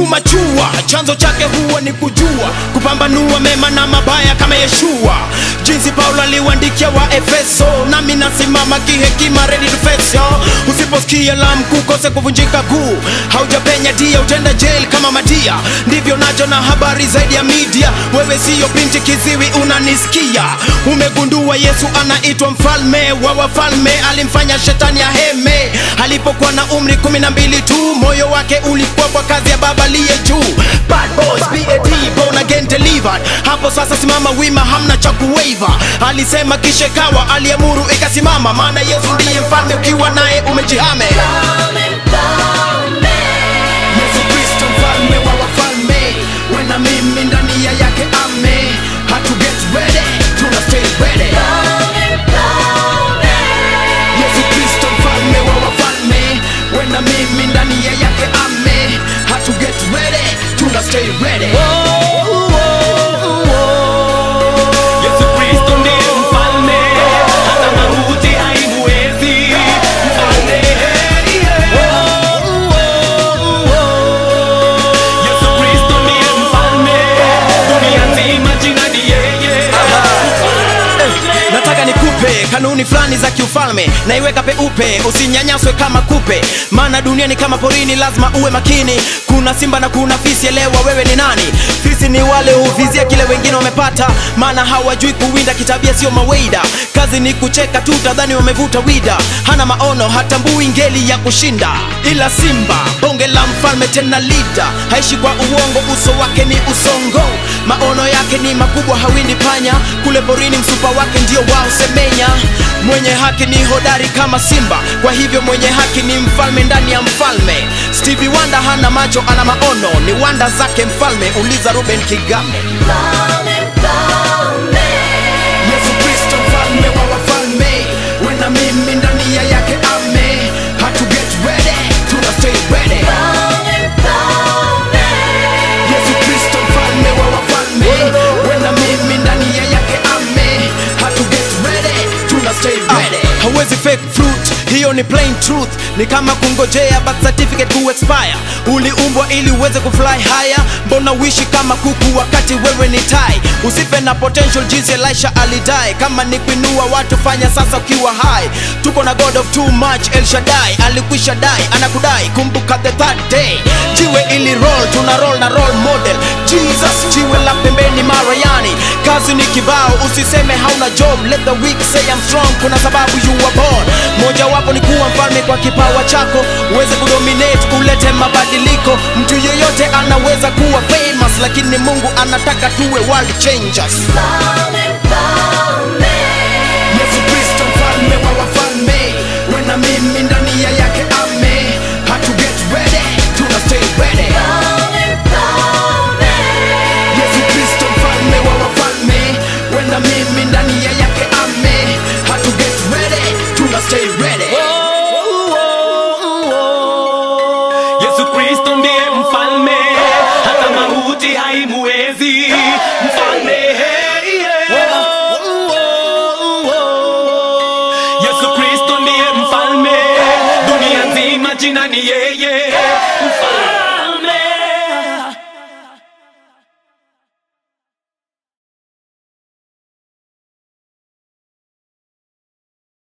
tumachua chanzo chake huwa ni kujua kupambanua mema na mabaya kama yeshua jinsi paulo aliwaandikia wa efeso nami nasimama kihekima ready to face yo. usiposikia la mkuu kose kuvunjika guu haujapenya dia utenda jail kama madia ndivyo nacho na habari zaidi ya media wewe siyo binti kiziwi unanisikia umegundua yesu anaitwa mfalme wa wafalme alimfanya shetani ya heme alipokuwa na umri kumi na mbili tu moyo wake ulikuwa kwa kazi ya baba liye juu Bad boys, BAD, born again delivered hapo sasa simama wima hamna cha kuwaiva alisema kisha kawa aliamuru ikasimama maana yesu ndiye mfalme ukiwa naye umejihame yesu kristo mfalme wa wafalme wena mimi ndani ya yake ame hatu get ready tuna stay ready yesu kristo mfalme wa wafalme wena mimi ndani ya yake ame hatu get ready tuna stay ready Yesu Kristo ndiye mfalme, hata mauti haimuwezi. Mfalme, Yesu Kristo ndiye mfalme, dunia nzima jina ni yeye. nataka nikupe kanuni fulani za kiufalme naiweka peupe usinyanyaswe kama kupe maana dunia ni kama porini lazima uwe makini kuna simba na kuna fisi elewa wewe ni nani fisi ni wale huvizia kile wengine wamepata maana hawajui kuwinda kitabia sio maweida kazi ni kucheka tu tadhani wamevuta wida hana maono hatambui ngeli ya kushinda ila simba bonge la mfalme tena lida haishi kwa uongo uso wake ni usongo maono yake ni makubwa hawindi panya kule porini msupa wake ndio wao semenya mwenye haki ni hodari kama simba kwa hivyo mwenye haki ni mfalme ndani ya mfalme stevie wanda hana macho ana maono ni wanda zake mfalme uliza ruben kigame yesu kristo mfalme wa wafalme wena mimi ndani ya yake ame hatu get ready tuna stay ready yesu kristo mfalme wa wafalme wena mimi ndani ya yake ame hatu get ready tuna stay ready hawezi fake fruit hiyo ni plain truth ni kama kungojea birth certificate ku expire uliumbwa ili uweze kufly higher mbona uishi kama kuku wakati wewe ni tai usife na potential jinsi elisha alidai kama ni kuinua watu fanya sasa ukiwa hai tuko na god of too much el shaddai alikwisha dai anakudai kumbuka the third day jiwe ili roll tuna roll na role model jesus jiwe la pembeni marayani kazi ni kibao usiseme hauna job let the weak say I'm strong kuna sababu you were born moja wapo ni kuwa mfalme kwa kipawa chako uweze kudominate ulete mabadiliko mtu yeyote anaweza kuwa famous lakini mungu anataka tuwe world changers yesu kristo mfalme wa wafalme wena mimi ndani ya yake ame hatu get ready tuna stay ready yesu kristo mfalme wa wafalme wena mimi ndani ya yake ame hatu get ready tuna stay ready Yesu Kristo ndiye mfalme, hata mauti haimuwezi. Mfalme, Yesu Kristo ndiye mfalme, dunia nzima jina ni yeye.